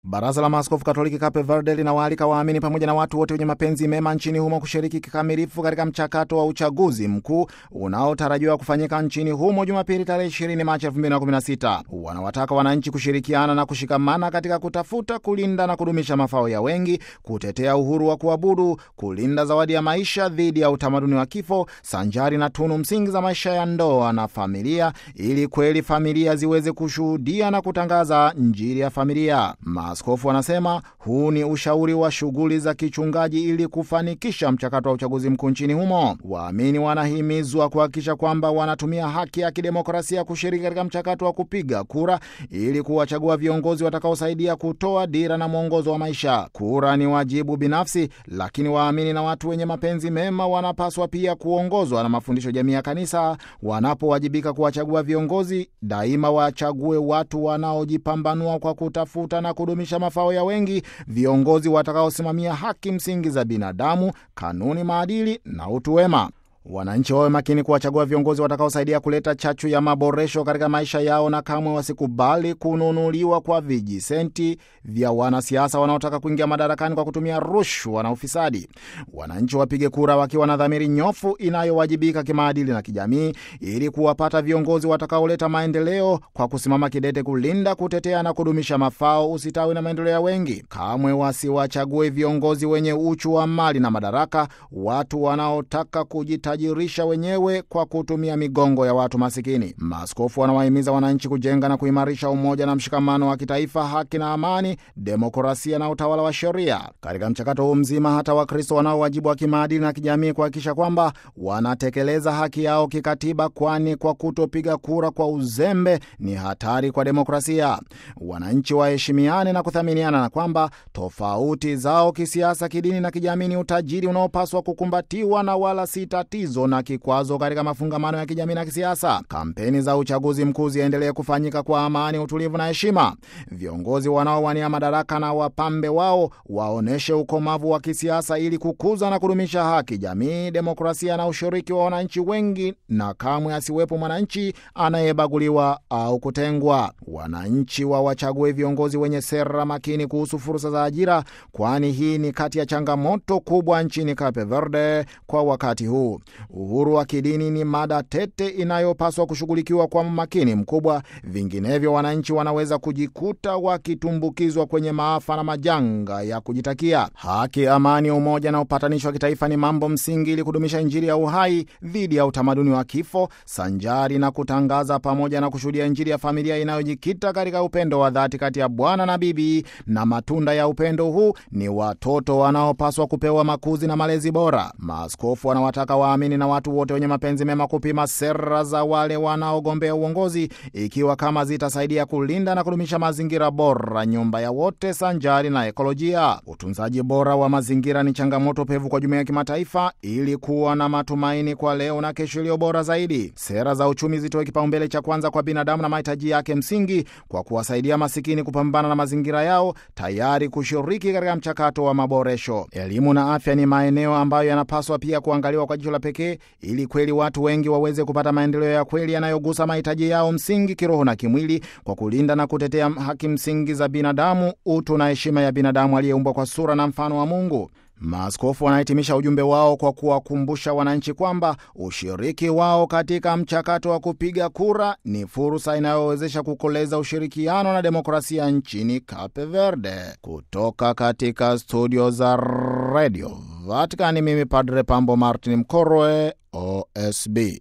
Baraza la Maaskofu Katoliki Cape Verde linawaalika waamini pamoja na watu wote wenye mapenzi mema nchini humo kushiriki kikamilifu katika mchakato wa uchaguzi mkuu unaotarajiwa kufanyika nchini humo Jumapili tarehe 20 Machi 2016. Wanawataka wananchi kushirikiana na kushikamana katika kutafuta, kulinda na kudumisha mafao ya wengi, kutetea uhuru wa kuabudu, kulinda zawadi ya maisha dhidi ya utamaduni wa kifo, sanjari na tunu msingi za maisha ya ndoa na familia, ili kweli familia ziweze kushuhudia na kutangaza Injili ya familia. Maaskofu wanasema huu ni ushauri wa shughuli za kichungaji ili kufanikisha mchakato wa uchaguzi mkuu nchini humo. Waamini wanahimizwa kuhakikisha kwamba wanatumia haki ya kidemokrasia kushiriki katika mchakato wa kupiga kura ili kuwachagua viongozi watakaosaidia kutoa dira na mwongozo wa maisha. Kura ni wajibu binafsi, lakini waamini na watu wenye mapenzi mema wanapaswa pia kuongozwa na mafundisho jamii ya Kanisa. Wanapowajibika kuwachagua viongozi, daima wachague watu wanaojipambanua kwa kutafuta na kudumisha mafao ya wengi, viongozi watakaosimamia haki msingi za binadamu, kanuni, maadili na utu wema. Wananchi wawe makini kuwachagua viongozi watakaosaidia kuleta chachu ya maboresho katika maisha yao, na kamwe wasikubali kununuliwa kwa vijisenti vya wanasiasa wanaotaka kuingia madarakani kwa kutumia rushwa na ufisadi. Wananchi wapige kura wakiwa na dhamiri nyofu inayowajibika kimaadili na kijamii, ili kuwapata viongozi watakaoleta maendeleo kwa kusimama kidete kulinda, kutetea na kudumisha mafao, usitawi na maendeleo ya wengi. Kamwe wasiwachague viongozi wenye uchu wa mali na madaraka, watu wanaotaka kujita jirisha wenyewe kwa kutumia migongo ya watu masikini. Maaskofu wanawahimiza wananchi kujenga na kuimarisha umoja na mshikamano wa kitaifa, haki na amani, demokrasia na utawala wa sheria. Katika mchakato huu mzima, hata Wakristo wanao wajibu wa kimaadili na kijamii kuhakikisha kwamba wanatekeleza haki yao kikatiba, kwani kwa kutopiga kura kwa uzembe ni hatari kwa demokrasia. Wananchi waheshimiane na kuthaminiana, na kwamba tofauti zao kisiasa, kidini na kijamii ni utajiri unaopaswa kukumbatiwa na wala si tatizo na kikwazo katika mafungamano ya kijamii na kisiasa. Kampeni za uchaguzi mkuu ziendelee kufanyika kwa amani, utulivu na heshima. Viongozi wanaowania madaraka na wapambe wao waonyeshe ukomavu wa kisiasa ili kukuza na kudumisha haki, jamii, demokrasia na ushiriki wa wananchi wengi, na kamwe asiwepo mwananchi anayebaguliwa au kutengwa. Wananchi wawachague viongozi wenye sera makini kuhusu fursa za ajira, kwani hii ni kati ya changamoto kubwa nchini Cape Verde kwa wakati huu. Uhuru wa kidini ni mada tete inayopaswa kushughulikiwa kwa makini mkubwa, vinginevyo wananchi wanaweza kujikuta wakitumbukizwa kwenye maafa na majanga ya kujitakia. Haki, amani, umoja na upatanishi wa kitaifa ni mambo msingi ili kudumisha Injili ya uhai dhidi ya utamaduni wa kifo, sanjari na kutangaza pamoja na kushuhudia Injili ya familia inayojikita katika upendo wa dhati kati ya bwana na bibi, na matunda ya upendo huu ni watoto wanaopaswa kupewa makuzi na malezi bora. Maaskofu wanawataka waamini na watu wote wenye mapenzi mema kupima sera za wale wanaogombea uongozi, ikiwa kama zitasaidia kulinda na kudumisha mazingira bora, nyumba ya wote, sanjari na ekolojia. Utunzaji bora wa mazingira ni changamoto pevu kwa jumuiya ya kimataifa, ili kuwa na matumaini kwa leo na kesho iliyo bora zaidi. Sera za uchumi zitoe kipaumbele cha kwanza kwa binadamu na mahitaji yake msingi, kwa kuwasaidia masikini kupambana na mazingira yao, tayari kushiriki katika mchakato wa maboresho. Elimu na afya ni maeneo ambayo yanapaswa pia kuangaliwa kwa jicho la pekee ili kweli watu wengi waweze kupata maendeleo ya kweli yanayogusa mahitaji yao msingi kiroho na kimwili, kwa kulinda na kutetea haki msingi za binadamu, utu na heshima ya binadamu aliyeumbwa kwa sura na mfano wa Mungu. Maaskofu wanahitimisha ujumbe wao kwa kuwakumbusha wananchi kwamba ushiriki wao katika mchakato wa kupiga kura ni fursa inayowezesha kukoleza ushirikiano na demokrasia nchini Cape Verde. Kutoka katika studio za Radio Vatikani, mimi Padre Pambo Martin Mkorwe, OSB.